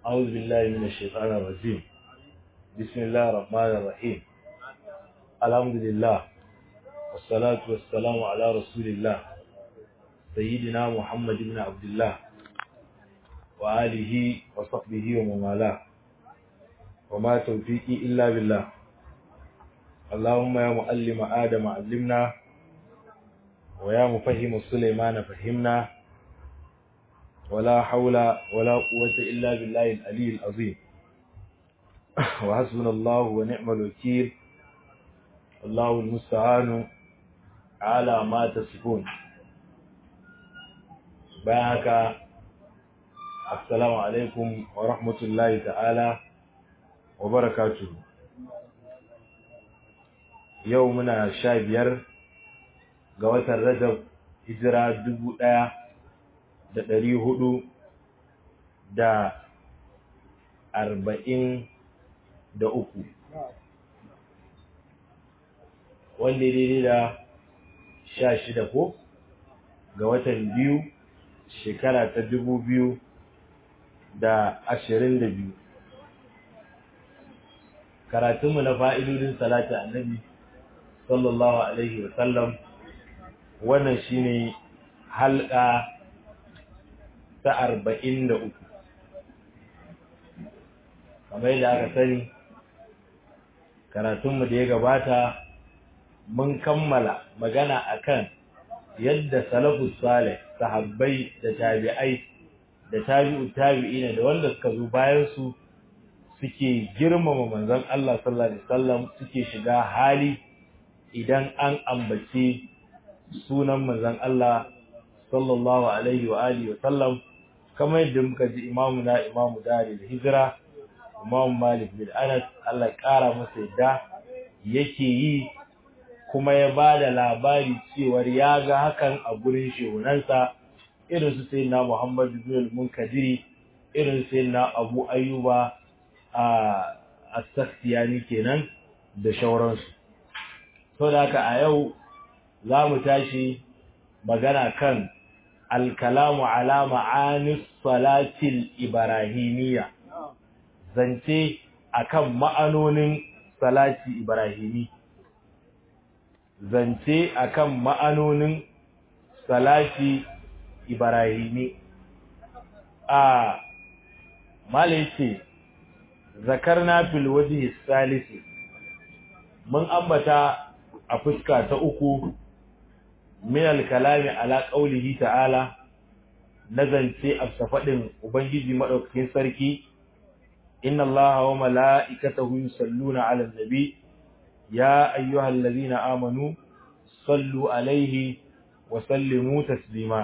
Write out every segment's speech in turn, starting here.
أعوذ بالله من الشيطان الرجيم بسم الله الرحمن الرحيم الحمد لله والصلاة والسلام على رسول الله سيدنا محمد بن عبد الله وآله وصحبه ومن والاه وما توفيقي إلا بالله اللهم يا معلم آدم علمنا ويا مفهم سليمان فهمنا ولا حول ولا قوة إلا بالله العلي العظيم وحسبنا الله ونعم الوكيل الله المستعان على ما تصفون بارك السلام عليكم ورحمة الله تعالى وبركاته يومنا شابير قوة الرجب هجرة دبو da ɗari hudu da arba'in da uku wanda daidai da sha shida ko ga watan biyu shekara ta dubu biyu da ashirin da biyu karatunmu na fa'idodin salati annabi sallallahu alaihi wasallam wannan shine halka ta arba'in da uku kamar yadda aka sani karatunmu da ya gabata mun kammala magana akan yadda salafus salih sahabbai da tabi'ai da tabi'u tabi'ina da wanda suka zo bayan su suke girmama manzon Allah sallallahu alaihi wasallam suke shiga hali idan an ambace sunan manzon Allah sallallahu alaihi wa alihi wa sallam kamar yadda muka ji imamu na imamu dari da hijira imamu malik bin anas Allah ƙara masa yadda yake yi kuma ya ba da labari cewar ya ga hakan a gurin shehunansa irin su sai na muhammadu bin munkadiri irin sai na abu ayyuba a asakhtiyani kenan da shauransu sau da haka a yau za mu tashi magana kan alkalamu ala ma'anis salatil ibrahimiyya zance akan ma'anonin salati ibrahimi zance akan ma'anonin salati ibrahimi a malaiti zakarna fil wajhi salisi mun ambata a fuska ta uku min al-kalami ala qawlihi ta'ala nazance afsafadin ubangiji madaukakin sarki inna allaha wa mala'ikatahu yusalluna 'alan nabi ya ayyuhallazina amanu sallu 'alaihi wa sallimu taslima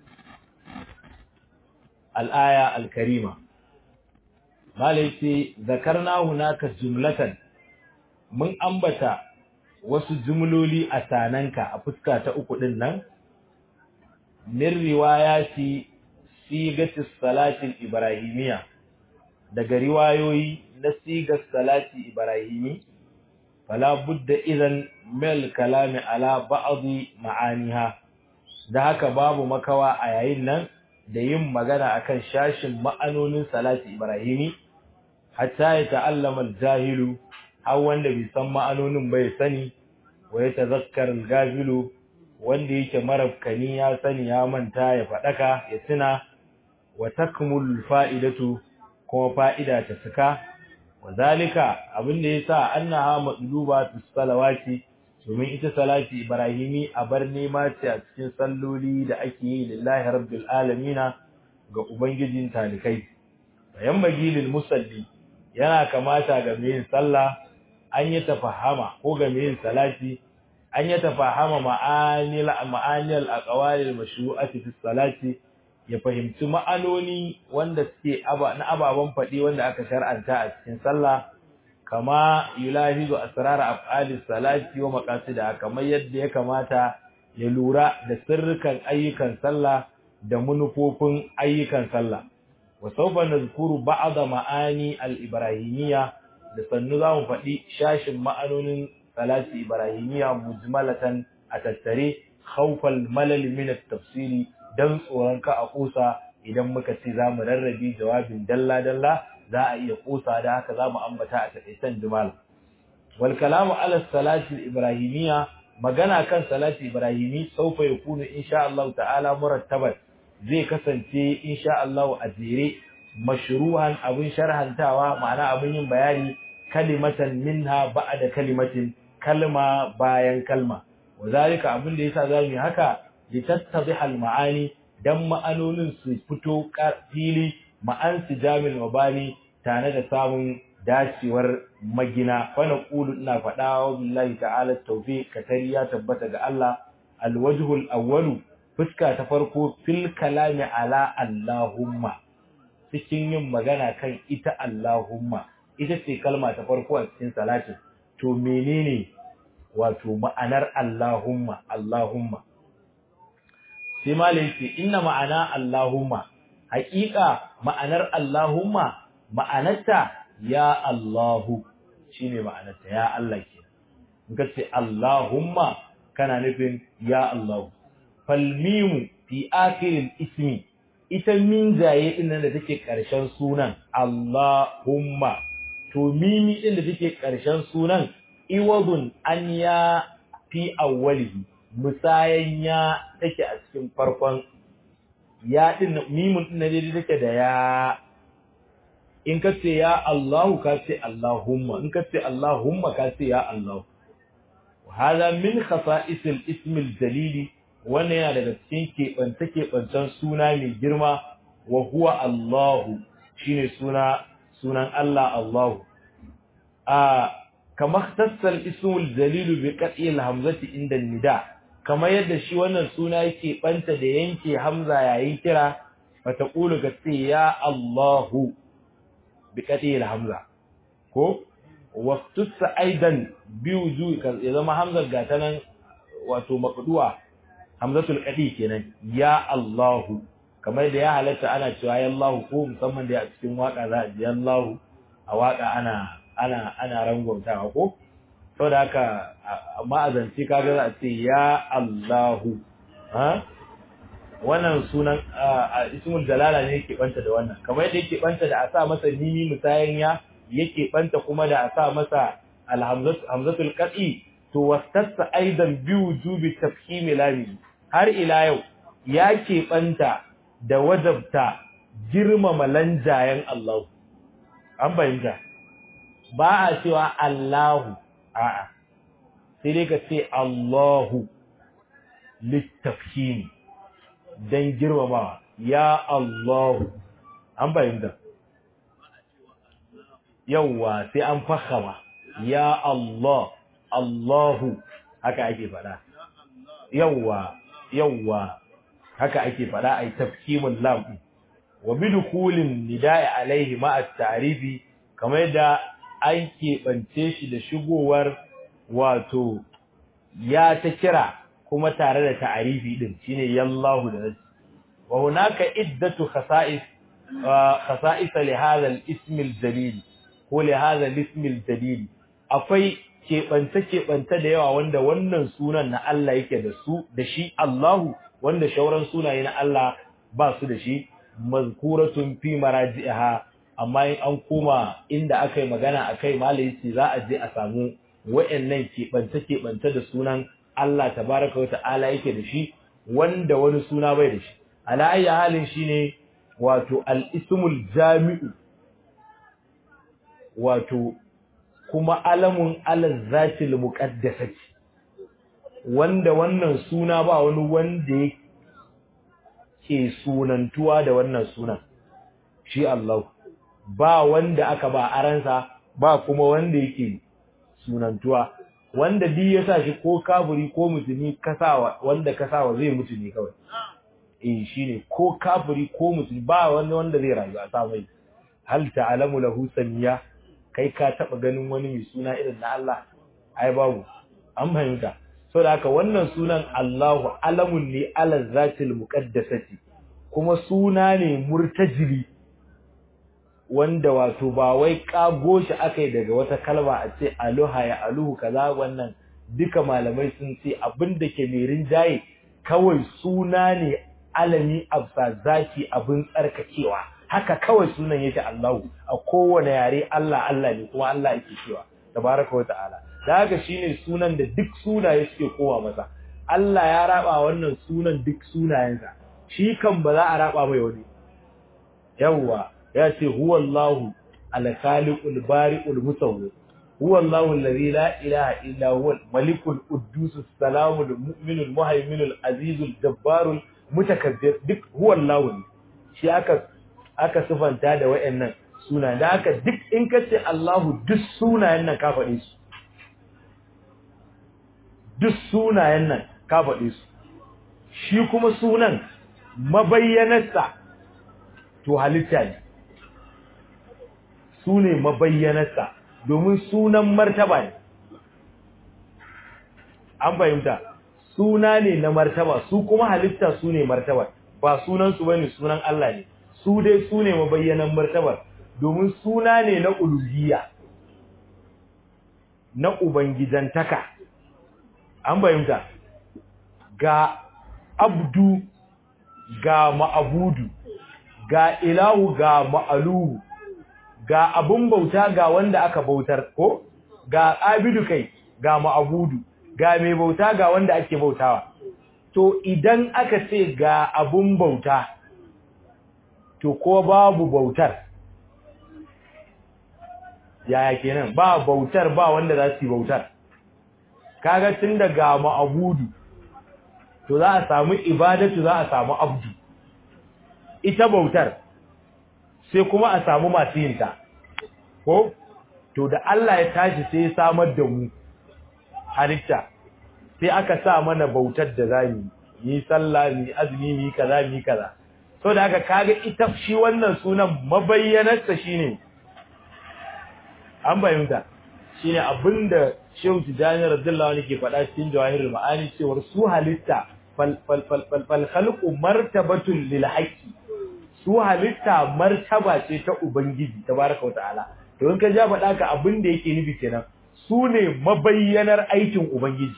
al-aya al-karima malaiti zakarna hunaka jumlatan mun ambata wasu jumloli a sananka a fuska ta uku din nan min riwayati sigatis salatin ibrahimiya daga riwayoyi na sigar salati ibrahimi fala budda idan mil kalami ala ba'dhi ma'aniha da haka babu makawa a yayin nan da yin magana akan shashin ma'anonin salati ibrahimi hatta ya ta'allama al-jahilu har wanda bai san ma'anonin bai sani wa ya tazakkar gafilu wanda yake marafkani ya sani ya manta ya fadaka ya tuna wa takmul fa'idatu kuma fa'ida ta cika wa zalika abinda yasa annaha madluba fi salawati domin ita salati ibrahimi a bar nema ce a cikin salloli da ake yi lillahi rabbil alamina ga ubangijin talikai bayan magilil musalli yana kamata ga mai yin sallah an yi tafahama ko ga mai yin salati an yi tafahama ma'anil ma'anil aqwalil mashru'ati fi salati ya fahimci ma'anoni wanda suke na ababan faɗi wanda aka shar'anta a cikin sallah kama yulahizu asrar af'alis salati wa maqasida kamar yadda ya kamata ya lura da sirrukan ayyukan sallah da manufofin ayyukan sallah wa sawfa nazkuru ba'd ma'ani al-ibrahimiyya da sannu zamu faɗi shashin ma'anonin salati ibrahimiyya mujmalatan a tattare khawfal malal min at-tafsiri dan tsoron ka a kusa idan muka ce za mu rarrabe jawabin dalla dalla za a iya kosa da haka za mu ambata a taƙaitan jimal wal kalamu ala salati ibrahimiyya magana kan salati ibrahimi saufa yakunu insha Allah ta'ala murattaban zai kasance insha Allah a jere mashruhan abin sharhantawa ma'ana abin yin bayani kalimatan minha ba'da kalimatin kalma bayan kalma wazalika abin da yasa zamu yi haka litattadhiha al-ma'ani dan ma'anonin su fito fili ma'an sijamil mabani tare da samun dacewar magina fa naqulu ina faɗa wa billahi ta'ala tawfiq katari ya tabbata ga Allah alwajhul awwalu fuska ta farko fil kalami ala allahumma cikin yin magana kan ita allahumma ita ce kalma ta farko a cikin salatin to menene wato ma'anar allahumma allahumma sai malai ce inna ma'ana allahumma haƙiƙa ma'anar allahumma ma'anarta ya Allahu shine ma'anarta ya Allah ke in ka ce Allahumma kana nufin ya Allahu fal mimu fi akhiril ismi ita min jaye din nan da take karshen sunan Allahumma to mimi din da take karshen sunan iwadun an ya fi awwalihi musayan ya take a cikin farkon ya din mimun din da take da ya in ka ce ya Allahu ka ce Allahumma in ka ce Allahumma ka ce ya Allah hada min khasa'isil ismil jalili wannan yana daga cikin keɓance keɓancen suna mai girma wa huwa Allahu shine suna sunan Allah Allahu a kama tassal ismul jalil bi qat'il hamzati inda nida kamar yadda shi wannan suna yake banta da yanke hamza yayin kira fa taqulu ka ce ya Allahu بقتل الحمزة ko waqtusa aidan biwuju ya zama hamzar gatanan wato maqduwa hamzatul qadi kenan ya Allahu kamar da ya halatta ana cewa ya Allahu ko musamman da a cikin waka za a ji Allahu a waka ana ana ana rangwamtawa ko saboda haka amma a zance kaga za a ce ya Allahu ha wannan sunan ismul jalala ne yake banta da wannan kamar yadda yake banta da a sa masa mimi musayan ya yake banta kuma da a sa masa alhamzatu hamzatul qat'i to wastassa aidan bi wujubi tafhim lami har ila yau yake banta da wajabta girmama lanjayen Allah an bayyana ba a cewa Allahu a'a sai dai ka ce Allahu littafhimi don girmamawa ya Allahu an bayyana yawwa sai an fahama ya Allah Allahu haka ake fada yawwa yawwa haka ake fada ai tafkimul lam wa bidkhulin nida'i alaihi ma at-ta'rifi kamar yadda an keɓance shi da shigowar wato ya ta kira kuma tare da ta'arifi din shine yallahu da nasi wa hunaka iddatu khasa'is khasa'is li hadha al-ism al-jalil ko li hadha al-ism al-jalil akwai keɓance keɓance da yawa wanda wannan sunan na Allah yake da su da shi Allahu wanda shauran sunaye na Allah ba su da shi mazkuratun fi maraji'iha amma in an koma inda aka yi magana akai malai ce za a je a samu wa'annan keɓance keɓance da sunan Allah tabaraka wa ta'ala yake da shi wanda wani suna bai da shi ala ayi halin shine wato al-ismul jami'u wato kuma alamun alal zatil muqaddasati wanda wannan suna ba wani wanda yake sunantuwa da wannan sunan shi Allah ba wanda aka ba aransa ba kuma wanda yake sunantuwa wanda bi ya sa shi ko kafiri ko musulmi kasawa wanda kasawa zai mutu ne kawai eh shine ko kafiri ko musulmi ba wanda wanda zai rayu a samai hal ta'lamu lahu samiya kai ka taba ganin wani mai suna irin na Allah ai babu an fahimta saboda haka wannan sunan Allahu alamun ne ala zatil muqaddasati kuma suna ne murtajili wanda wato ba wai kago shi akai daga wata kalma a ce aluha ya aluhu kaza wannan duka malamai sun ce abin da ke mai rinjaye kawai suna ne alami absa zaki abin tsarkakewa haka kawai sunan yake Allahu a kowane yare Allah Allah ne kuma Allah yake cewa tabaraka wa ta'ala da haka shine sunan da duk sunaye suke kowa masa Allah ya raba wannan sunan duk sunayensa shi kan ba za a raba mai wani yawwa ya ce huwallahu al-khaliqul bari'ul musawwir huwallahu alladhi la ilaha illa huwa malikul quddus salamul mu'minul muhaiminul azizul jabbarul mutakabbir duk huwallahu shi aka aka sifanta da wayannan sunayen da haka duk in ka ce Allahu duk sunayen nan ka faɗe su duk sunayen nan ka faɗe su shi kuma sunan mabayyanarsa to halitta ne su ne mabayyanarsa domin sunan martaba ne an fahimta suna ne na martaba su kuma halitta su ne martaba ba sunansu ba ne sunan Allah ne su dai su ne mabayyanan martabar domin suna ne na uluhiyya na ubangijantaka an fahimta ga abdu ga ma'abudu ga ilahu ga ma'aluhu ga abun bauta ga wanda aka bautar ko ga abidu kai ga ma'abudu ga mai bauta ga wanda ake bautawa to idan aka ce ga abun bauta to ko babu bautar yaya kenan ba bautar ba wanda za su yi bautar kaga tun da ga ma'abudu to za a samu ibadatu za a samu abdu ita bautar sai kuma a samu masu yinta ko to da Allah ya tashi sai ya samar da mu halitta sai aka sa mana bautar da zamu yi sallah ni azumi ni kaza ni kaza so da haka kaga ita shi wannan sunan mabayyanarsa shine an bayyana shine abinda Shehu Tijani radiyallahu anhu ke faɗa cikin Jawahirul Ma'ani cewa su halitta fal fal fal fal fal khalqu martabatun lil haqqi su halitta martaba ce ta ubangiji tabaraka wataala to in ka ja faɗa ka abin da yake nufi kenan su ne mabayyanar aikin ubangiji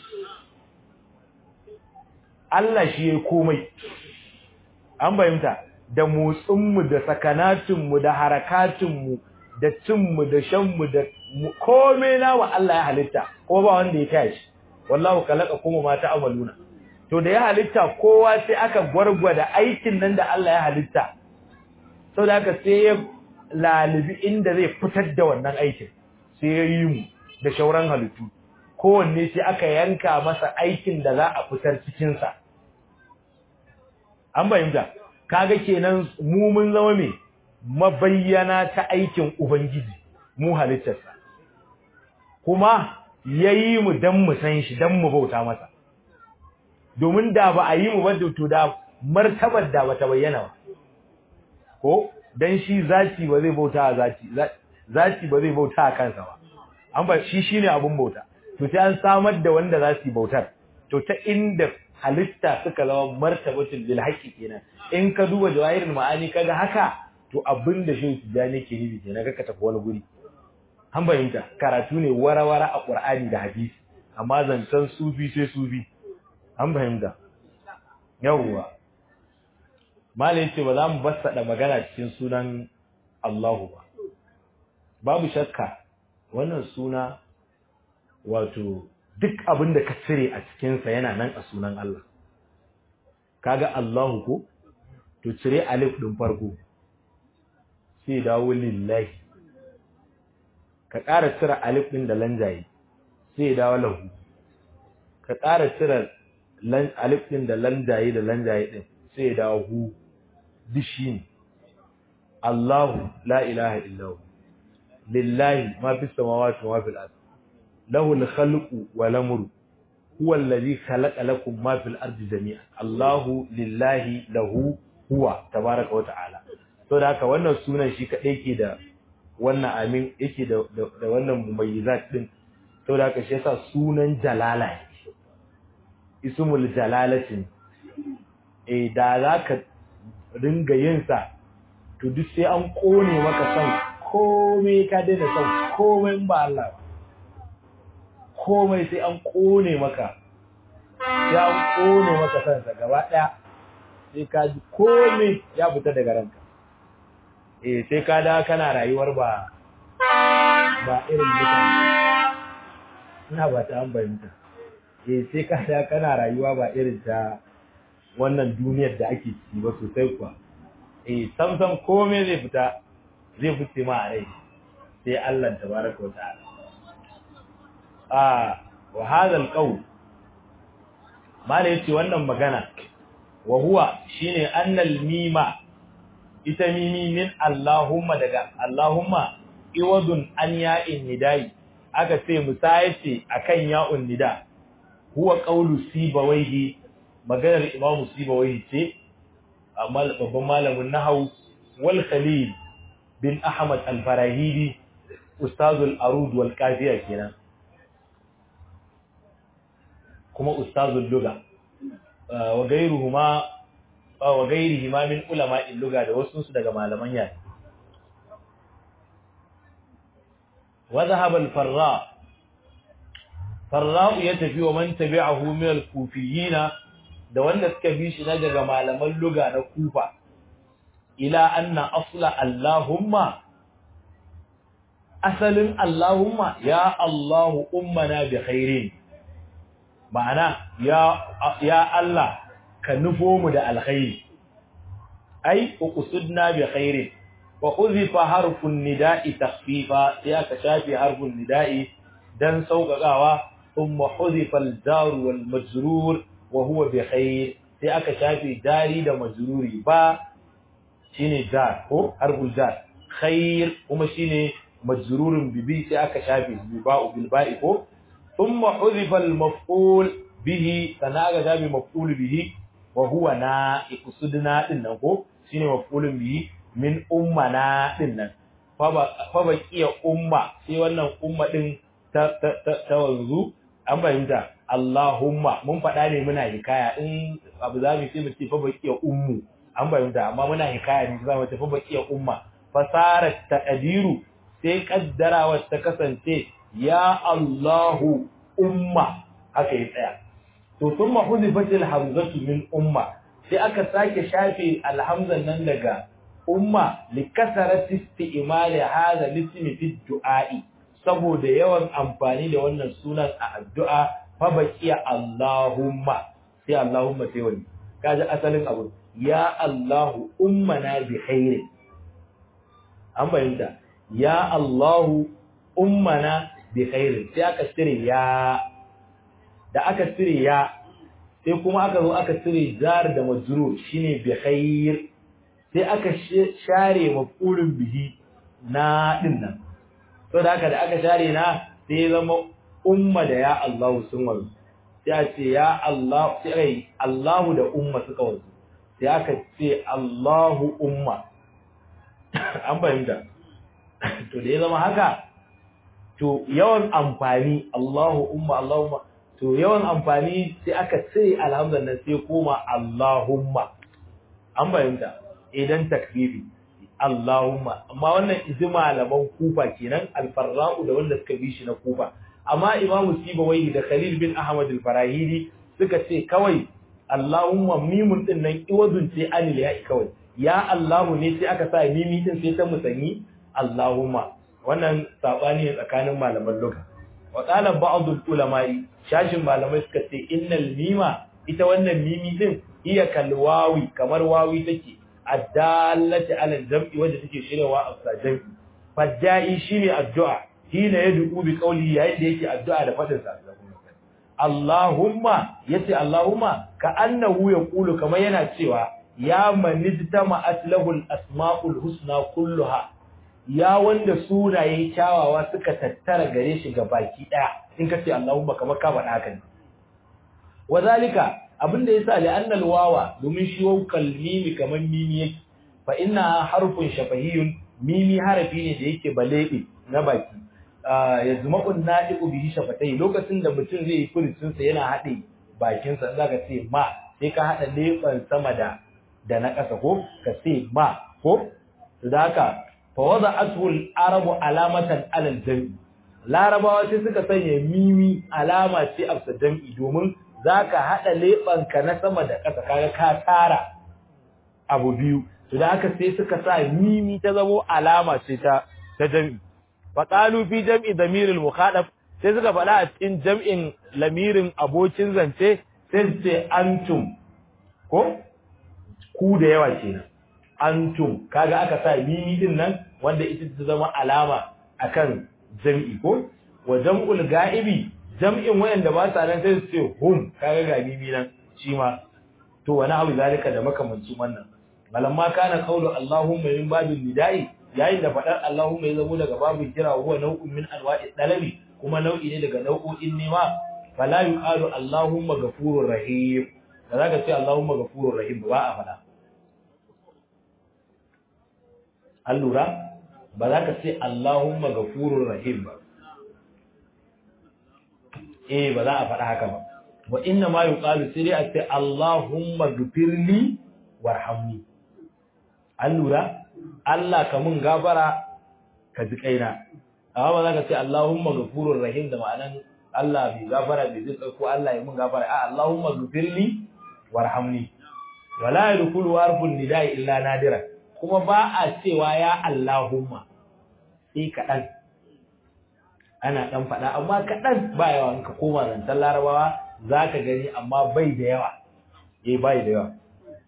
Allah shi ya komai an bayyanta da motsinmu da sakanatinmu da harakatinmu da cinmu da shanmu da komai nawa Allah ya halitta ko ba wanda ya tashi wallahu kalaka kuma ma ta'amaluna to da ya halitta kowa sai aka gwargwada aikin nan da Allah ya halitta saboda haka sai ya lalibi inda zai fitar da wannan aikin sai ya yi mu da shauran halittu kowanne sai aka yanka masa aikin da za a fitar cikin sa an bayyana kaga kenan mu mun zama me mabayyana ta aikin ubangiji mu halittarsa kuma yayi mu dan mu san shi dan mu bauta masa domin da ba a yi mu ba to da martabar da bata bayyana ba ko dan shi zati ba zai bauta a zati zati ba zai bauta a kansa ba an ba shi shine abun bauta to sai an samar da wanda za su bautar to ta inda halitta suka zama martabatul lil haqqi kenan in ka duba jawahirul ma'ani kaga haka to abinda shi tijani ke nufi kenan ka tafi wani guri an bayyanta karatu ne warawara a qur'ani da hadisi amma zancan sufi sai sufi an fahimta yawwa mala yace ba za mu bassada magana cikin sunan Allahu ba babu shakka wannan suna wato duk abin da ka cire a cikin sa yana nan a sunan Allah kaga Allahu ko to cire alif din farko sai dawo lillahi ka ƙara cire alif din da lanjaye sai dawo lahu ka ƙara cire alif din da lanjaye da lanjaye din sai dawo hu dishin Allahu la ilaha illahu lillahi ma fi samawati wa fil ard lahu al-khalqu wal amru huwa alladhi khalaqa lakum ma fil ardi jami'an Allahu lillahi lahu huwa tabaaraka wa ta'ala to da haka wannan sunan shi kadai yake da wannan amin yake da da wannan mumayyizat din to da haka shi yasa sunan jalala ismul jalalatin eh da zaka ringa yin sa to duk sai an kone maka son komai ka daina son komai ba Allah ba komai sai an kone maka sai an kone maka son sa gaba daya sai ka ji komai ya fita daga ranka eh sai ka da kana rayuwar ba ba irin mutane ina ba ta an bayyanta eh sai ka da kana rayuwa ba irin ta wannan duniyar da ake ciki ba sosai kuwa eh sam sam komai zai fita zai fice ma a rai sai Allah tabaraka wa ta'ala ah wa hadha alqawl mala yace wannan magana wa huwa shine annal mima ita mimi min Allahumma daga Allahumma iwadun an ya'in nidai aka ce musayace akan ya'un nida huwa qawlu sibawaihi maganar imamu sibawaihi ce amma babban malamin nahwu wal khalil bin ahmad al-farahidi ustazul arud wal qafiya kenan kuma ustazul lugha wa gairuhuma wa gairihima min ulama'il lugha da wasu su daga malaman yare wa dhahaba al-farra farra ya tafi wa man tabi'ahu min al-kufiyyin da wanda suka bi shi na daga malaman lugha na kufa ila anna asla allahumma asalin allahumma ya allah ummana bi khairin ma'ana ya ya Allah ka nufo mu da alkhairi ai uqsudna bi khairin wa uzifa harfun nida'i takhfifa ya ka shafi harfun nida'i dan sauƙaƙawa thumma huzifa al-jar wal majrur wa huwa bi khair sai aka shafi dari da majruri ba shine jar ko harful jar khair kuma shine majrurun bibi sai aka shafi bi ba'u bil ba'i ko ثم حذف المفعول به سناغا جابي مفعول به وهو نا اقصدنا din nan ko shine maf'ulun bihi min ummana din nan fa ba kiya umma sai wannan umma din ta ta wanzu an bayyana Allahumma mun faɗa ne muna hikaya in abu zamu sai mu ce fa ba kiya ummu an bayyana amma muna hikaya ne za mu ce fa ba kiya umma fasarat taqdiru sai kaddarawa ta kasance ya Allahu umma haka yi tsaya to thumma hudifatil hamzatu min umma sai aka sake shafe alhamzan nan daga umma likasarati isti'mali hadha lismi fi du'a'i saboda yawan amfani da wannan sunan a addu'a fa baqiya Allahumma sai Allahumma sai wani kaji asalin abu ya Allahu ummana bi khairin an bayyana ya Allahu ummana bi khairin sai aka cire ya da aka cire ya sai kuma aka zo aka cire jar da majrur shine bi khair sai aka share maf'ulun bihi na din nan to da haka da aka share na sai zama umma da ya Allah sun wazo sai a ce ya Allah sai Allahu da umma suka wazo sai aka ce Allahu umma an fahimta to da ya zama haka to yawan amfani Allahu umma Allahumma to yawan amfani sai aka cire alhamdulillah sai koma Allahumma an bayyana idan takbibi Allahumma amma wannan izi malaman kufa kenan alfarra'u da wanda suka bi shi na kufa amma imamu sibawai da khalil bin ahmad al-farahidi suka ce kawai Allahumma mimun din nan iwadun ce anil ya kawai ya Allahu ne sai aka sa mimi din sai ta musanyi Allahumma wannan sabani ne tsakanin malaman lugha wa qala ba'd ulama'i shashin malamai suka ce innal mima ita wannan mimi din iya kalwawi kamar wawi take addallati ala jam'i wanda take shirewa a jam'i fajja'i shine addu'a hina yad'u bi qawli yayin da yake addu'a da fadin sa Allahumma yace Allahumma ka annahu yaqulu kamar yana cewa ya manidtama aslahul asma'ul husna kulluha ya wanda sunaye kyawawa suka tattara gare shi ga baki daya in kace Allahumma kamar ka faɗa haka ne wazalika abinda yasa li annal wawa domin shi waw kalmimi kamar mimi yake fa inna harfun shafahiyun mimi harafi ne da yake balebe na baki yazma'un nadiqu bihi shafatai lokacin da mutum zai yi furucin sa yana hade bakin sa zaka ce ma sai ka hada leban sama da da na ƙasa ko ka ce ma ko da haka fawada'atu al-arabu alamatan alal jam'i larabawa sai suka sanya mimi alama ce a jam'i domin zaka hada lebanka na sama da ƙasa kaga ka tara abu biyu to da haka sai suka sa mimi ta zamo alama ce ta ta jam'i fa qalu fi jam'i damiril mukhadab sai suka faɗa a cikin jam'in lamirin abokin zance sai su ce antum ko ku da yawa kenan antum kaga aka sa mimi din nan wanda ita ta zama alama akan jam'i ko wa jam'ul ga'ibi jam'in wayanda ba sa nan sai su ce hum kaga ga mimi nan shi ma to wani abu zalika da makamancin wannan malamma kana qawlu allahumma min babil nida'i yayin da fadar allahumma ya zamo daga babin kira huwa nau'un min anwa'i dalabi kuma nau'i ne daga nau'o'in nema fala yuqalu allahumma ghafurur rahim da zaka ce allahumma ghafurur rahim ba a fada an lura ba za ka ce allahumma ghafurur rahim ba eh ba za a faɗa haka ba wa inna ma yuqalu sai dai a ce Allahumma ghfirli warhamni an lura Allah ka mun gafara ka ji kaina amma ba za ka ce Allahumma ghafurur rahim da ma'anan Allah bai gafara bai ji ko Allah ya mun gafara a Allahumma ghfirli warhamni wala yadkhulu harfun nida'i illa nadira kuma ba a cewa ya Allahumma sai kaɗan ana ɗan faɗa amma kaɗan ba yawa in ka koma zancen larabawa za ka gani amma bai da yawa eh bai da yawa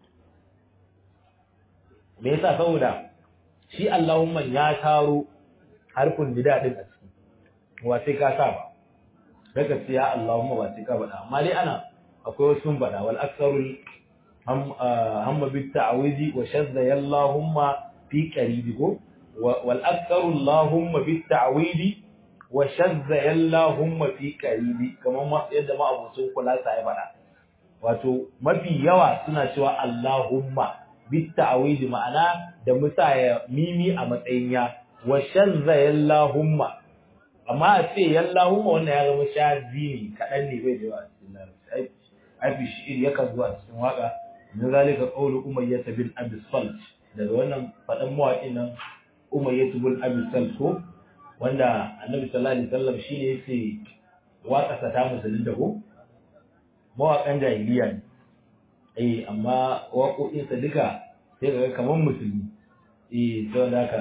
me yasa saboda shi Allahumma ya taro harfin nida din a ciki wa sai ka sa ba daga sai ya Allahumma ba sai ka faɗa amma dai ana akwai wasu faɗa wal aksarul hamma bit ta'awidi wa shadda ya Allahumma fi qaribi ko wal aktsaru Allahumma bit ta'awidi wa shadda ya Allahumma fi qaribi kamar yadda ma abucin kula sa ya faɗa wato mafi yawa suna cewa Allahumma bit ta'awidi ma'ana da musaya mimi a matsayin ya wa shadda ya Allahumma amma a ce yallahumma wannan ya zama shazi ne kaɗan ne bai da yawa a cikin larabci aifi shi'ir yakan zuwa cikin waka min zalika qawlu umayyah bin abi salt daga wannan fadan mawaƙin nan umayyah bin abi salt ko wanda annabi sallallahu alaihi wasallam shine yace waka sa ta musulun da ko mawaƙan jahiliya ne eh amma waƙoƙin sa duka sai kaga kaman musulmi eh saboda haka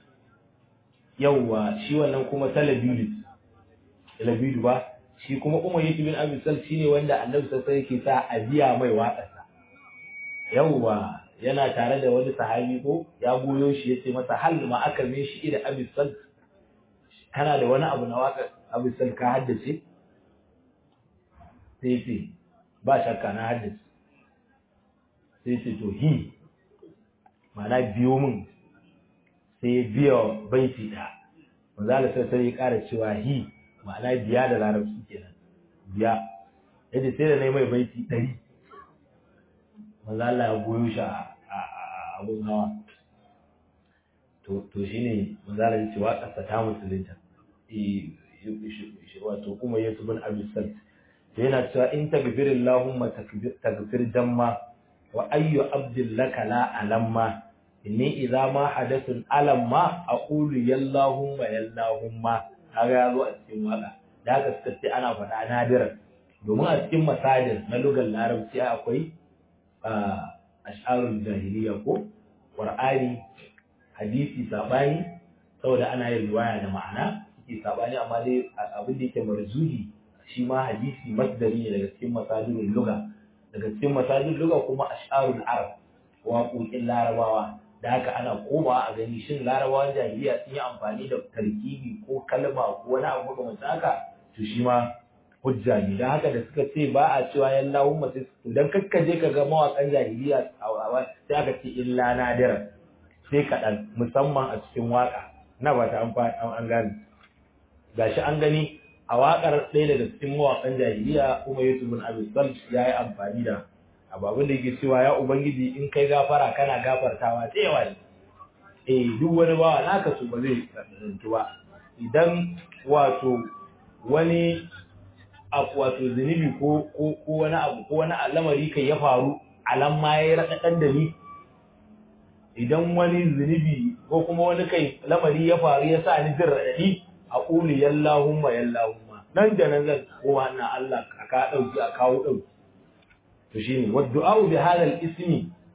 yawwa shi wannan kuma talabidu talabidu ba shi kuma umayyah bin abi salt shine wanda annabi sallallahu alaihi wasallam yake sa a biya mai waƙarsa yawwa yana tare da wani sahabi ko ya goyo shi yace masa hal ma aka me shi da Abi Sal kana da wani abu na waka Abi Sal ka haddace sai ce ba shakka na haddace sai ce to hi mana biyo min sai ya biya baiti da manzo Allah sai sai ya ƙara cewa hi ma'ana biya da larabci kenan biya yace sai da nayi mai baiti 100 manzo Allah ya goyo shi a abun hawa to to shine manzo Allah ya ce wa kasa ta musulunta eh wato kuma Yesu bin Abi Salt to yana cewa in tagfir Allahumma tagfir jamma wa ayyu abdin laka la alamma inni idza ma hadathun alamma aqulu yallahumma yallahumma kaga ya zo a cikin waka da haka suka ce ana faɗa nadiran domin a cikin masajin na lugar larabci akwai ash'arul jahiliya ko qur'ani hadisi sabani saboda ana yin riwaya da ma'ana suke sabani amma dai abin da yake marzuhi shi ma hadisi masdari ne daga cikin masajirul lugha daga cikin masajirul lugha kuma ash'arul arab waƙoƙin larabawa da haka ana komawa a gani shin larabawan jahiliya sun yi amfani da tarkibi ko kalma ko wani abu makamancin haka to shi ma hujja ne don haka da suka ce ba a cewa yan lahumma sai idan kakkaje ka ga mawaƙan jahiliya sai aka ce illa nadira sai kaɗan musamman a cikin waƙa na ba ta an gane gashi an gani a waƙar ɗaya daga cikin mawaƙan jahiliya kuma yusuf bin abi sal ya yi amfani da ababin da yake cewa ya ubangiji in kai gafara kana gafartawa ta yawa ne eh duk wani bawa naka su ba zai tsanantu ba idan wato wani abu wato zunubi ko ko ko wani abu ko wani al'amari kai ya faru alam ma yayi radadan da ni idan wani zunubi ko kuma wani kai lamari ya faru ya sa ni jin radadi a qulu yallahumma yallahumma nan da nan zan kowa na Allah ka dauki a kawo dauki to shine wa du'a bi hadha al-ismi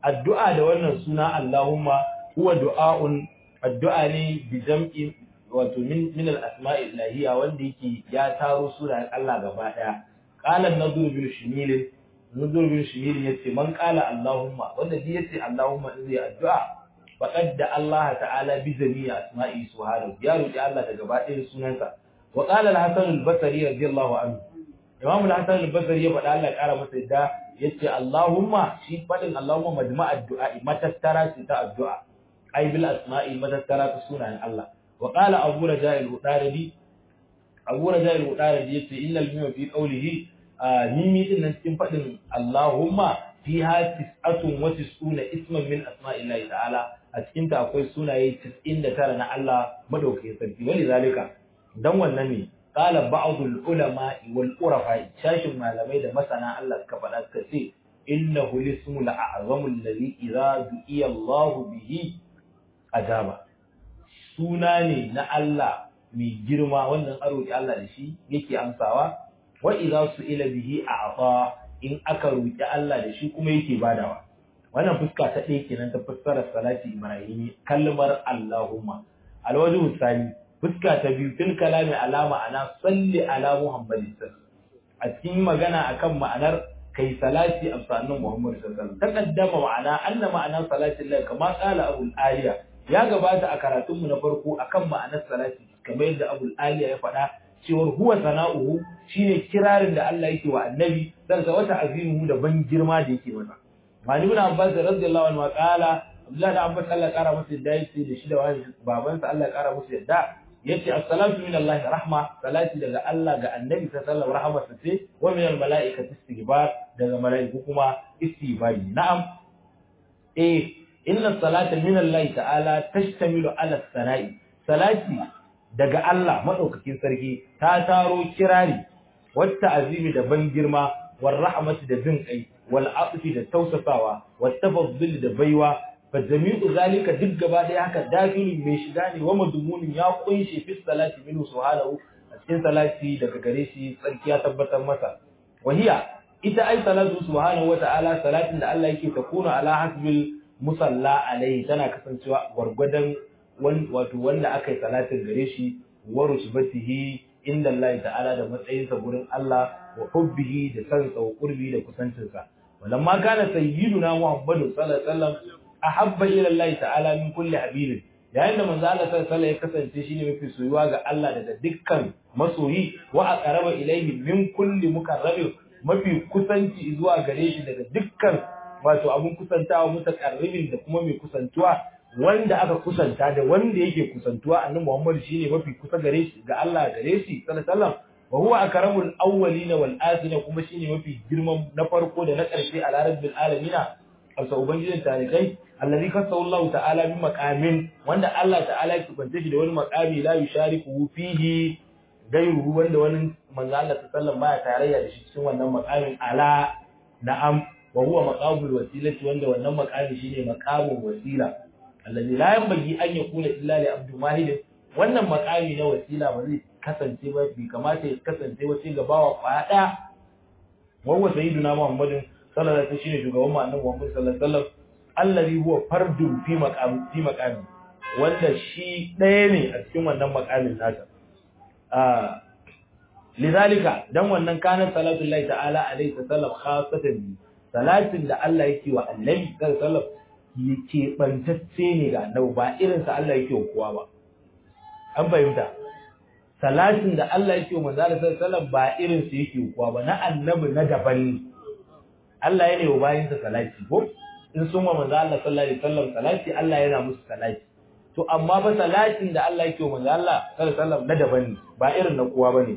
addu'a da wannan suna Allahumma huwa du'a'un addu'a ne bi jam'i wato min min al-asma'i ilahiyya wanda yake ya taro sunayen Allah gaba daya qala an-nadhr bil shimil nadhr bil shimil yace man qala Allahumma wanda ji yace Allahumma in zai addu'a faqad da Allah ta'ala bi jami'i asma'i subhanahu ya roki Allah da gaba ɗayan sunansa wa qala al-hasan al-basri radiyallahu anhu imam al-hasan al-basri ya faɗa Allah ya ƙara masa yadda yace Allahumma shi faɗin Allahumma majma'ad du'a matattara ce ta addu'a ai bil asma'i matattara ta sunayen Allah wa qala abu raja' al-hudaridi abu raja' al-hudaridi yace innal mimma fi qawlihi mimi din nan cikin faɗin Allahumma fiha tis'atun wa tis'una isman min asma'illahi ta'ala a cikin ta akwai sunaye 99 na Allah madaukakin sarki wali zalika dan wannan ne qala ba'dul ulama wal urafa shashin malamai da masana Allah suka faɗa suka ce innahu lismul a'zamu alladhi idza du'iya Allah bihi ajaba suna ne na Allah mai girma wannan aro Allah da shi yake amsawa wa idza su'ila bihi a'ta in aka roki Allah da shi kuma yake badawa wannan fuska ta ɗaya kenan ta fassarar salati ibrahimi kalmar Allahumma alwajhu sani fuska ta biyu fil kalami alama ana salli ala muhammadin a cikin magana akan ma'anar kai salati a sannan muhammad sallallahu alaihi wasallam taqaddama ma'ana anna ma'ana salati Allah kama qala abul aliya ya gabata a karatun mu na farko akan ma'anar salati kamar yadda abul aliya ya faɗa cewar huwa sana'uhu shine kirarin da Allah yake wa annabi dan sa wata azimuhu da ban girma da yake masa Mani ibn Abbas radiyallahu anhu qala Abdullah da Abbas Allah ya kara masa yadda yake da shi da wani babansa Allah ya kara masa yadda yace as-salatu min Allah rahma salati daga Allah ga annabi sallallahu alaihi rahmatsa ce wa min al-mala'ikati istighfar daga mala'iku kuma istighfari na'am eh inna salata min Allah ta'ala tashtamilu ala sana'i salati daga Allah madaukakin sarki ta taro kirari wata azimi da ban girma war rahmati da jin kai wal afi da tausasawa wat tafaddul da baiwa fa jami'u zalika duk gaba daya haka dakilin mai shiga ne wa madmunin ya kunshe fi salati minhu subhanahu a cikin salati daga gare shi tsarki ya tabbatar masa wahiya ita ai salatu subhanahu wa ta'ala salatin da Allah yake takuna ala hasbil musalla alaihi tana kasancewa gwargwadon wato wanda aka yi salatin gare shi wa rusbatihi inda Allah ta'ala da matsayinsa gurin Allah wa hubbihi da sansa wa qurbi da kusancinsa walamma kana sayyiduna muhammadu sallallahu alaihi wasallam ahabba ila Allah ta'ala min kulli habibin yayin da manzo Allah sallallahu alaihi ya kasance shine mafi soyuwa ga Allah daga dukkan masoyi wa aqraba ilayhi min kulli mukarrabin mafi kusanci zuwa gare shi daga dukkan wato abun kusantawa mutakarribin da kuma mai kusantuwa wanda aka kusanta da wanda yake kusantuwa annabi Muhammad shine mafi kusa gare shi ga Allah gare shi sallallahu alaihi wasallam wa huwa akramul awwalin wal akhirin kuma shine mafi girman na farko da na ƙarshe a rabbil alamin alsa ubangijin tarikai allazi kasahu Allah ta'ala bi maqamin wanda Allah ta'ala ya kubance shi da wani maqami la yushariku fihi gairu wanda wani manzo Allah sallallahu baya tarayya da shi cikin wannan maqamin ala na'am wa huwa maqamul wasilati wanda wannan maqami shine maqamul wasila allazi la yanbaghi an yakuna illa li abdu mahid wannan maqami na wasila ba zai kasance ba bi kamata ya kasance ba sai ga bawa kwaya daya wa huwa sayyiduna muhammadin sallallahu alaihi wasallam shine shugaban mu annabi muhammad sallallahu alaihi wasallam allazi huwa fardun fi maqami fi maqami wanda shi ɗaya ne a cikin wannan maqamin nasa ah lidhalika dan wannan kana salatu lillahi ta'ala alaihi wasallam khassatan bi salatin da Allah yake wa annabi sallallahu alaihi wasallam yake bantacce ne ga annabi ba irin sa Allah yake wa kowa ba an fahimta salatin da Allah yake wa manzo sallallahu alaihi wasallam ba irin sa yake wa kowa ba na annabi na daban ne Allah yana wa bayin sa salati ko in sun wa manzo Allah sallallahu alaihi wasallam salati Allah yana musu salati to amma ba salatin da Allah yake wa manzo Allah sallallahu alaihi wasallam na daban ne ba irin na kowa bane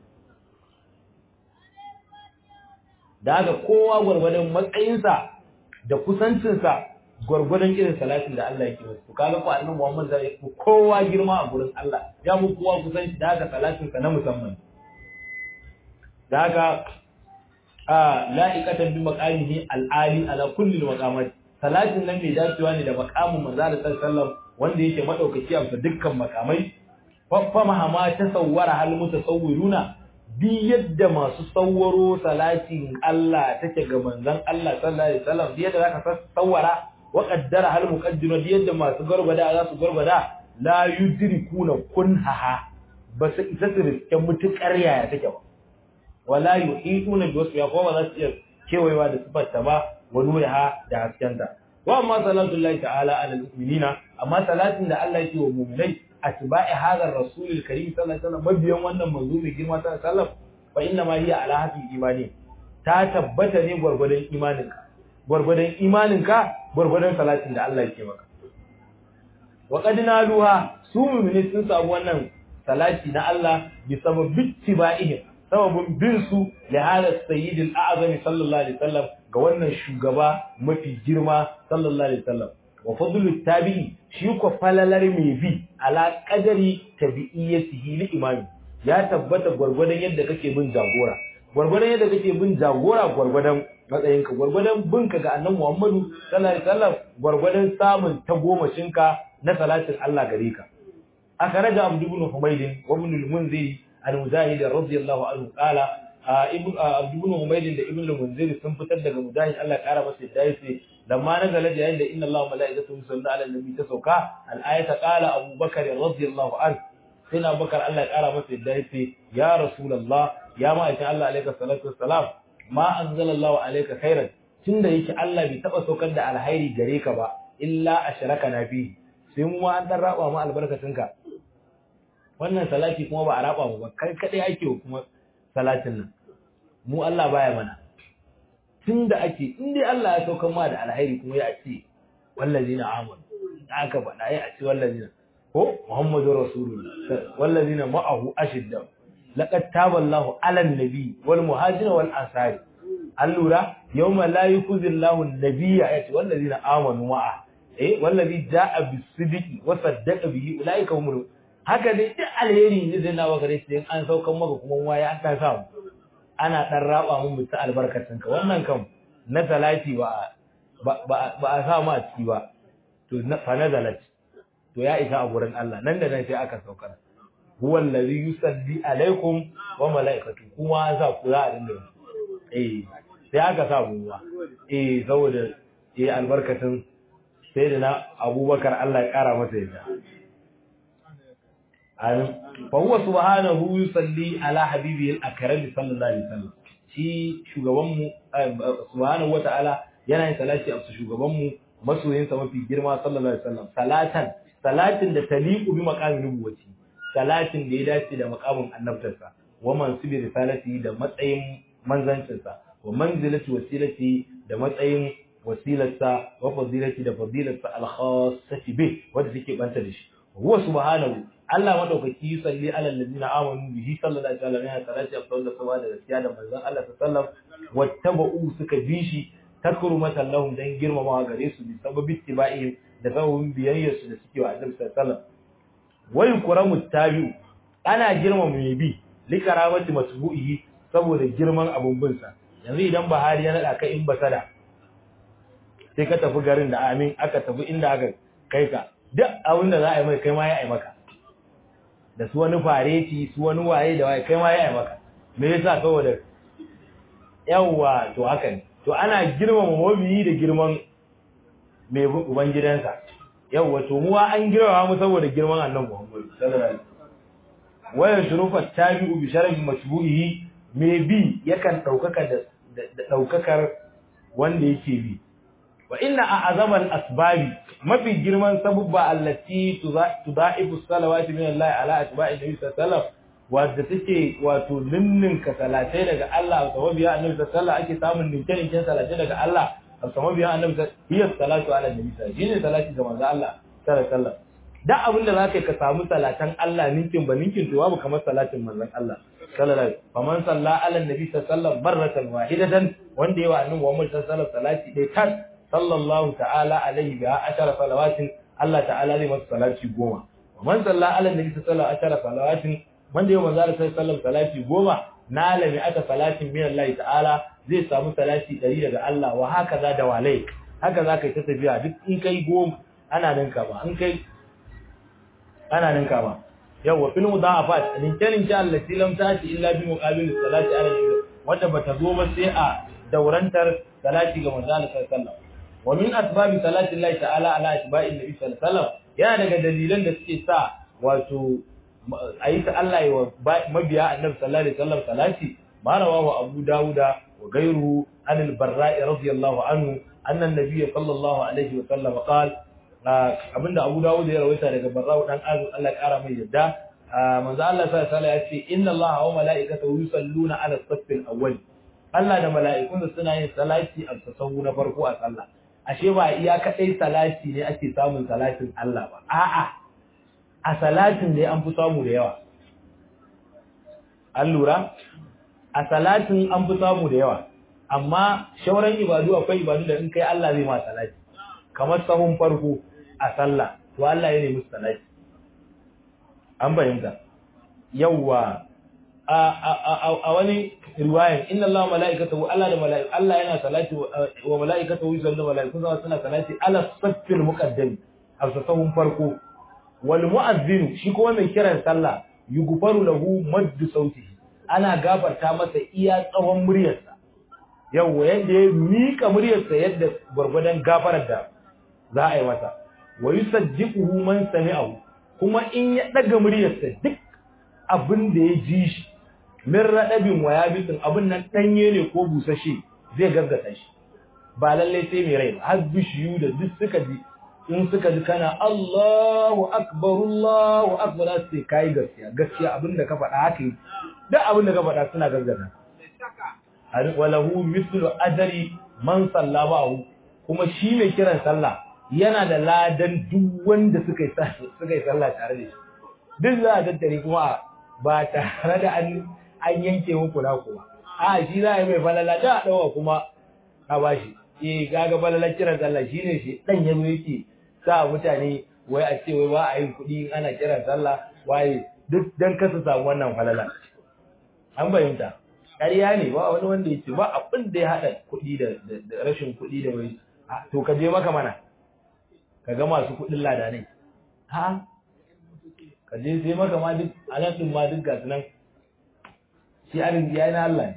da haka kowa gwargwadon matsayinsa da kusancinsa gwargwadon irin salatin da Allah yake musu kaga ko annabi Muhammad zai yi kowa girma a gurin Allah ya mu kowa kusanci da haka salatin sa na musamman da haka a la'iqatan bi maqamihi al-ali ala kulli maqamat salatin nan mai dacewa ne da maqamin manzo sallallahu alaihi wanda yake madaukaki a dukkan makamai fa mahama tasawwara hal mutasawwiruna bi yadda masu tsawaro salatin Allah take ga manzon Allah sallallahu alaihi wasallam bi yadda zaka tsawara wa qaddara hal muqaddima bi yadda masu garbada za su garbada la yudrikuna kunhaha ba su isa su riske mutukar yaya take ba wala yuhituna bi wasfiha ko ba za su iya kewayewa da sifarta ba wa nuriha da haskenta wa amma salatu Allah ta'ala ala al-mu'minina amma salatin da Allah yake wa mu'minai atba'i hadha ar-rasul al-karim sallallahu alaihi wasallam mabiyan wannan manzo mai girma sallallahu alaihi wasallam fa inna ma hiya ala hafi imani ta tabbata ne gurgurdan imaninka gurgurdan imaninka gurgurdan salatin da Allah yake maka wa qad naluha su mu'mini sun samu wannan salati na Allah bi sababin tiba'ihim sababin bin su li hada sayyidil a'zami sallallahu alaihi wasallam ga wannan shugaba mafi girma sallallahu alaihi wasallam wa fadlu tabi'i shi ko falalar mai bi ala qadari tabi'iyyatihi li imami ya tabbata gwargwadon yadda kake bin jagora gwargwadon yadda kake bin jagora gwargwadon matsayinka gwargwadon binka ga annabi Muhammadu sallallahu alaihi wasallam gwargwadon samun tagomashinka na salatin Allah gare ka أخرج عبد بن حميد وابن المنذر عن مجاهد رضي الله عنه قال ابن عبد بن حميد da ibn al-munzir sun fitar daga mujahid Allah ya kara masa yadda yace lamma nazala yayin da inna Allah malaikatahu yusalluna ala nabi ta sauka al-ayata qala Abu Bakar radiyallahu anhu sai na Bakar Allah ya kara masa yadda yace ya rasulullah ya ma'aikin Allah alayka salatu wassalam ma anzalallahu alayka khairan tunda yake Allah bai taba saukar da alhairi gare ka ba illa ashraka na fi sai mu an dan raba mu albarkatunka wannan salati kuma ba a raba mu ba kai kadai ake kuma salatin nan mu Allah baya mana tunda ake in dai Allah ya saukar ma da alhairi kuma ya ce wallazina amanu aka faɗa ya ce wallazina ko muhammadu rasulullah wallazina ma'ahu ashidda laqad taballahu 'alan nabi wal muhajirin wal ansari allura yawma la yukhzillahu an-nabiyya ya ce wallazina amanu ma'a eh wallazi ja'a bis-sidqi wa saddaqa bihi ulaika humul haka dai duk alheri ne zai nawa gare shi an saukan maka kuma waya an ta samu ana dan raba mun mutu albarkacin ka wannan kam na salati ba ba a sa mu a ciki ba to fa nazalat to ya isa a gurin Allah nan da nan sai aka saukar huwa allazi yusalli alaikum wa malaikatu kuma an sa ku za a dinga eh sai aka sa mu eh saboda eh albarkacin sai da na abubakar Allah ya kara masa yadda fa huwa subhanahu yusalli ala habibihi al-akram sallallahu alaihi wasallam shi shugaban mu subhanahu wataala yana yin salati a shugaban mu masoyin sa mafi girma sallallahu alaihi wasallam salatan salatin da taliqu bi maqamin nubuwati salatin da ya dace da maqamin annabtarsa wa mansibi risalati da matsayin manzancinsa wa manzilati wasilati da matsayin wasilarsa wa fadilati da fadilarsa al-khassati bi wanda take banta da shi huwa subhanahu Allah madaukaki salli ala alladhina amanu bihi sallallahu alaihi wasallam ya salati afdal sawa da gaskiya da manzon Allah sallallahu wattaba'u suka bi shi takrumatan lahum dan girmamawa gare su bi sababi tibai da sababin biyayyar su da suke wa Annabi sallallahu alaihi wasallam wa yukramu tabi'u ana girmama mai bi li karamati masbu'ihi saboda girman abun bin sa yanzu idan Buhari ya nada ka in basada sai ka tafi garin da amin aka tafi inda aka kai ka duk abin da za a yi mai kai ma ya yi maka da su wani fareti su wani waye da waye kai ma ya yi maka me yasa saboda yawwa to haka ne to ana girmama mabiyi da girman mai uban gidansa yawwa to mu an girmama mu saboda girman annabi Muhammad sallallahu alaihi wasallam waya shurufa tabi'u bi sharafi mashbuhihi me bi yakan daukaka da daukakar wanda yake bi wa inna a'zama al-asbabi mafi girman sabubba allati tudaifu salawati min Allah ala atba'i nabi sallallahu wadda take wato ninninka salatai daga Allah a sababiya annabi sallallahu ake samun ninke ninken salatai daga Allah a sababiya annabi hiya salatu ala nabi sallallahu shine salati ga manzo Allah sallallahu alaihi da abin da zaka ka samu salatan Allah ninkin ba ninkin to babu kamar salatin manzon Allah sallallahu alaihi faman salla ala nabi sallallahu barratan wahidatan wanda yawa annabi Muhammad sallallahu alaihi salati dai kan sallallahu ta'ala alaihi biha ashara salawatin Allah ta'ala zai masa salati goma man salla ala nabi sallallahu ashara salawatin wanda yau manzo Allah sallallahu salati goma na lami aka salatin min Allah ta'ala zai samu salati 100 daga Allah wa haka za da walai haka za ka yi ta tafiya duk in kai goma ana ninka ba in kai ana ninka ba yawa fil mudafat linke linke allati lam tati illa bi muqabil salati ala nabi wanda bata zo ba sai a daurantar salati ga manzo Allah sallallahu alaihi wasallam wa min asbabi salati Allah ta'ala ala atba'i nabi sallallahu alaihi wasallam yana daga dalilan da suke sa wato ayi ta Allah ya mabiya annabi sallallahu alaihi wasallam salati ma rawahu abu dauda wa ghayruhu an al-barra'i radiyallahu anhu anna an-nabiy sallallahu alaihi wasallam qala abinda Abu Dawud ya rawaita daga Barra'u dan Azib Allah ya kara mai yadda manzo Allah sallallahu alaihi ya ce inna Allah wa mala'ikatahu yusalluna ala as-saffil awwal Allah da mala'ikun suna yin salati a sahu na farko a sallah ashe ba iya kadai salati ne ake samun salatin Allah ba a'a a salatin ne an fi samu da yawa an lura a salatin an fi samu da yawa amma shauran ibadu akwai ibadu da in kai Allah zai ma salati kamar sahun farko a sallah to Allah ya nemi salati an bayyana yawa a a a wani riwayan inna Allah malaikatahu Allah da malaiku Allah yana salati wa malaikatahu yusalluna malaiku suna salati ala saffil muqaddam a sahun farko wal mu'azzin shi kuma mai kiran sallah yughfaru lahu maddu sautihi ana gafarta masa iya tsawon muryarsa yawa yadda ya mika muryarsa yadda gwargwadon gafarar da za a yi masa wa yusajjiquhu man sami'ahu kuma in ya daga muryarsa duk abin da ya ji shi min radabin wa yabisin abin nan danye ne ko busashe zai gaggata shi ba lalle sai mai rai ba har bishiyu da duk suka ji in suka ji kana Allahu akbar Allahu akbar sai kai gaskiya gaskiya abin da ka faɗa haka duk abin da ka faɗa suna gaggata walahu mithlu ajri man sallama kuma shi mai kiran sallah yana da ladan duk wanda suka yi suka yi sallah tare da shi duk za a tattare kuma ba tare da an an yanke muku na kuma a shi za a yi mai falala da a dawa kuma a bashi eh gaga falalar kiran sallah shine shi dan yazo yake sa mutane wai a ce wai ba a yin kuɗi ana kiran sallah waye duk dan kasa samu wannan falala an bayyanta ƙarya ne ba wani wanda yake ba abin da ya haɗa kuɗi da rashin kuɗi da wai to ka je maka mana ka ga masu kuɗin ladanai ha ka je sai maka ma duk anan din ma duk gasu nan shi arziki ya na Allah ne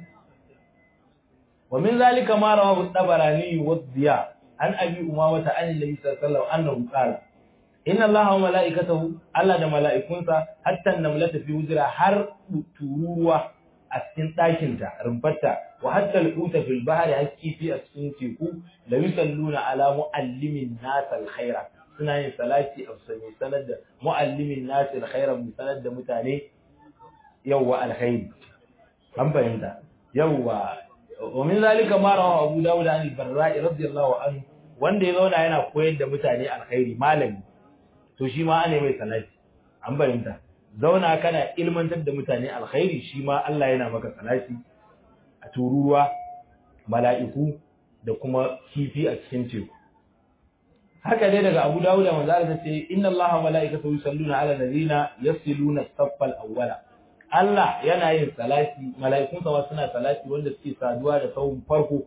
wa min zalika ma rawahu tabarani wa diya an abi umama ta an nabi sallallahu alaihi wasallam annahu qala inna allaha wa malaikatahu Allah da mala'ikunsa hatta namlata fi wujra har turuwa a cikin ɗakin ta rumfarta wa hatta al-uta fil bahri haski fi a cikin teku la yusalluna ala muallimin nas al-khaira suna yin salati a sami sanar da muallimin nas al-khaira mu sanar da mutane yawwa alkhairi an fahimta yawwa wa min zalika ma rawa Abu Dawud an al-Barra'i radiyallahu anhu wanda ya zauna yana koyar da mutane alkhairi malami to shi ma ana mai salati an fahimta zauna kana ilmantar da mutane alkhairi shi ma Allah yana maka salati a tururuwa mala'iku da kuma kifi a cikin teku haka dai daga Abu Dawud manzo Allah ce inna Allaha wa mala'ikatahu yusalluna 'ala alladhina yasiluna as-saffa al-awwala Allah yana yin salati mala'ikun sa suna salati wanda suke saduwa da sahun farko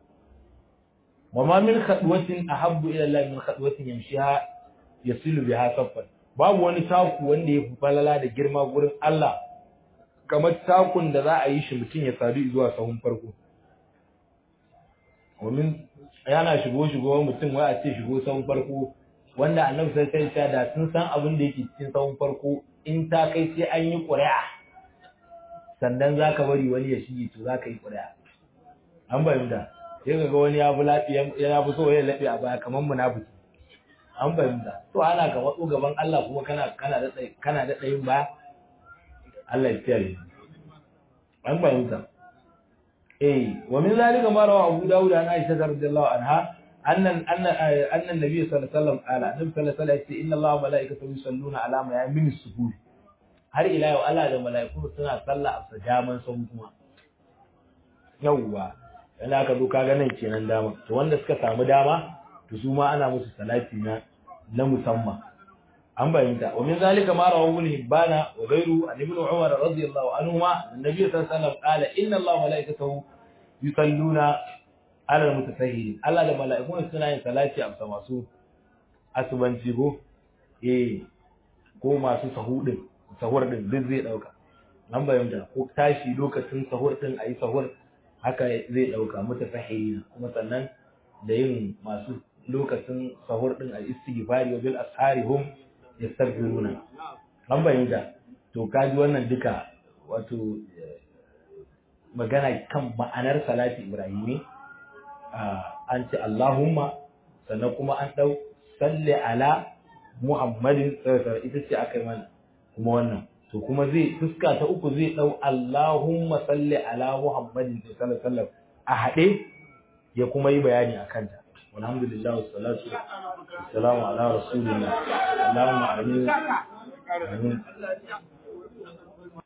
wa ma min khadwatin ahabbu ila Allah min khadwatin yamshiha yasilu biha saffan babu wani taku wanda ya falala da girma gurin Allah kamar takun da za a yi shi mutum ya sadu zuwa sahun farko domin yana shigo shigo mutum wai a ce shigo sahun farko wanda annabi sai sai ya da sun san abin da yake cikin sahun farko in ta kai sai an yi ƙuri'a sannan zaka bari wani ya shige to zaka yi ƙuri'a an bayyana sai ga wani ya fi lafiya ya fi so ya lafiya a baya kamar munafiki an fahimta to ana ka matso gaban Allah kuma kana kana da kana da tsayin baya Allah ya kiyaye an fahimta eh wa min zalika ma rawa Abu Dawud an Aisha radhiyallahu anha annan annan annan nabi sallallahu alaihi wasallam ala nabi sallallahu alaihi wasallam inna Allah wa malaikatahu yusalluna ala ma yamin suhur har ila yau Allah da malaiku suna sallah a sajaman sun kuma yawwa yana ka zo kaga nan kenan dama to wanda suka samu dama to su ma ana musu salati na na musamman an bayyanta wa min zalika ma rawahu ibn hibbana wa ghayru an ibn umar radiyallahu anhuma annabi sallallahu alaihi wasallam qala inna allaha wa malaikatahu yusalluna ala almutasahhirin Allah da mala'ikun suna yin salati a masu asubanci go eh ko masu sahudin sahur din duk zai dauka an bayyana ko tashi lokacin sahur din ayi sahur haka zai dauka mutafahina kuma sannan da yin masu lokacin sahur din al istighfari wa bil ashari hum yastaghfiruna an bayyana to kaji wannan duka wato magana kan ma'anar salati ibrahimi an ce Allahumma sannan kuma an dau salli ala Muhammadin sallallahu ita ce aka yi mana kuma wannan to kuma zai fuska ta uku zai dau Allahumma salli ala Muhammadin sallallahu alaihi wasallam a hade ya kuma yi bayani akan ta alhamdulillah wassalatu wassalamu ala rasulillah Allahumma amin amin